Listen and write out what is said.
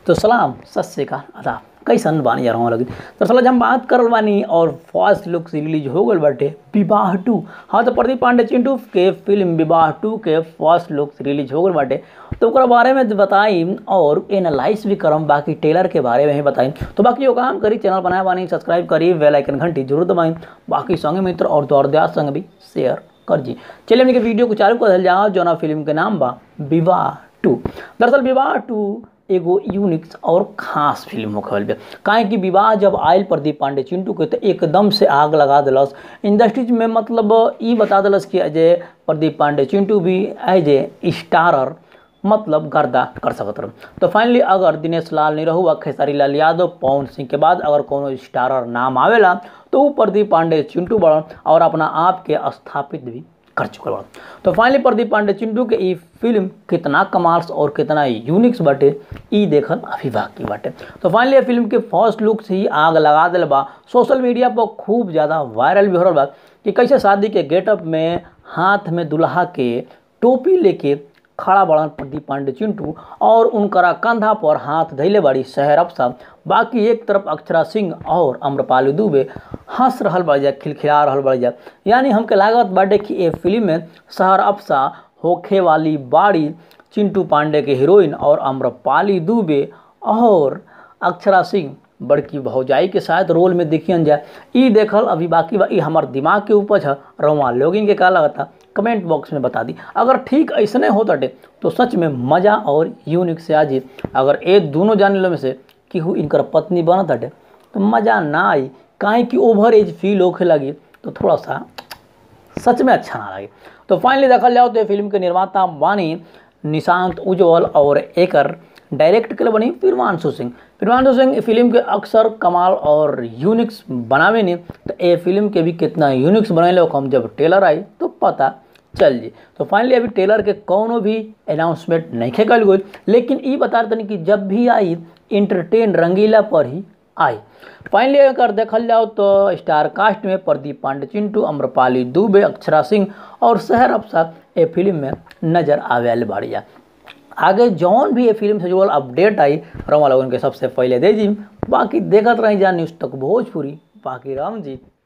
तो सलाम सत श्रीकाल आदाब कैसन बानी जा रहा लगी दरअसल आज हम बात करल बानी और फर्स्ट लुक से रिलीज हो गल बाटे विवाह टू हाँ तो प्रदीप पांडे चिंटू के फिल्म विवाह टू के फर्स्ट लुक से रिलीज हो गल बाटे तो ओकरा बारे में बताई और एनालाइज भी करम बाकी टेलर के बारे में ही बताई तो बाकी यो काम करी चैनल बनाए बानी सब्सक्राइब करी बेल आइकन घंटी जरूर दबाई बाकी संगे मित्र और दौरदार संग भी शेयर कर जी चलिए हमने के वीडियो को चालू कर जाओ जौना फिल्म के नाम बा विवाह टू दरअसल विवाह टू एगो यूनिक और खास फिल्म होखल बा काहे कि विवाह जब आयल प्रदीप पांडे चिंटू के तो एकदम से आग लगा दिलस इंडस्ट्रीज में मतलब ई बता दिलस कि अजय प्रदीप पांडे चिंटू भी एज ए स्टारर मतलब गर्दा कर सकत रह तो फाइनली अगर दिनेश लाल निरहुआ खेसारी लाल यादव पवन सिंह के बाद अगर कोनो स्टारर नाम आवेला तो वो प्रदीप पांडे चिंटू बड़न और अपना आप के स्थापित भी कर चुकल बड़न तो फाइनली प्रदीप पांडे चिंटू के ई फिल्म कितना कमाल्स और कितना यूनिक्स बाटे ई देखल अभी बाकी बाटे तो फाइनली ये फिल्म के फर्स्ट लुक से ही आग लगा दिल बा सोशल मीडिया पर खूब ज़्यादा वायरल भी हो रहा बा कि कैसे शादी के गेटअप में हाथ में दुल्हा के टोपी लेके खड़ा बड़न प्रदीप पांडे चिंटू और उनकरा कंधा पर हाथ धैले बड़ी शहर अफसा बाकी एक तरफ अक्षरा सिंह और अम्रपाली दुबे हंस रहल बड़ जा खिलखिला रहल बड़ जा यानी हमके लागत बाटे कि ये फिल्म में शहर अफसा होखे वाली बाड़ी चिंटू पांडे के हीरोइन और अम्रपाली दुबे और अक्षरा सिंह बड़की भौजाई के साथ रोल में देखियन जाए ई देखल अभी बाकी बा ई हमार दिमाग के उपज है रवा लोगिन के का लगता कमेंट बॉक्स में बता दी अगर ठीक ऐसने हो तटे तो सच में मज़ा और यूनिक से आज अगर ये दोनों जाने में से केहू इनकर पत्नी बनत हटे तो मज़ा ना आई काहे कि ओवर एज फील होखे लगी तो थोड़ा सा सच में अच्छा ना लगे तो फाइनली देखल जाओ तो ये फिल्म के निर्माता बानी निशांत उज्जवल और एकर डायरेक्ट के बनी फिरवानसु सिंह फिरवानसु सिंह फिल्म के अक्सर कमाल और यूनिक्स बनावे नहीं तो ये फिल्म के भी कितना यूनिक्स बनैले हम जब टेलर आई तो पता चल जी तो फाइनली अभी टेलर के कोनो भी अनाउंसमेंट नहीं कल गई लेकिन ये बता रहे कि जब भी आई इंटरटेन रंगीला पर ही आई फाइनली अगर देखल जाओ तो स्टार कास्ट में प्रदीप पांडे चिंटू अम्रपाली दुबे अक्षरा सिंह और शहर अफसर ये फिल्म में नजर आवे बाड़िया आगे जौन भी ये फिल्म से जुड़ल अपडेट आई रमा लोगन के सबसे पहले दे दी बाकी देखत रही जा न्यूज़ तक भोजपुरी बाकी राम जी